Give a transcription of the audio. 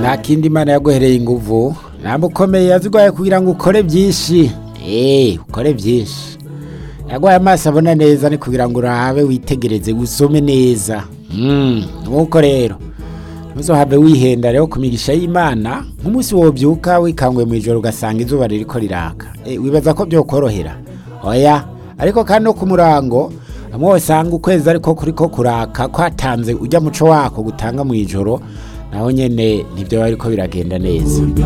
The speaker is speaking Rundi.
nta kindi imana yaguhereye inguvu ntabwo ukomeye yaziguhaye kugira ngo ukore byinshi eee ukore byinshi yaguhaye amaso abona neza ni kugira ngo urabe witegereze usome neza nk'uko rero ntuzohave wihenda rero ku migisha y'imana nk'umunsi wobyuka wikanguye mu ijoro ugasanga izuba ririko riraka wibaza ko byokorohera oya ariko kandi no ku murango hamwe wasanga ukwezi ariko kuriko kuraka kwatanze ujya muco wako gutanga mu ijoro naho nyene ntibyo bariko biragenda neza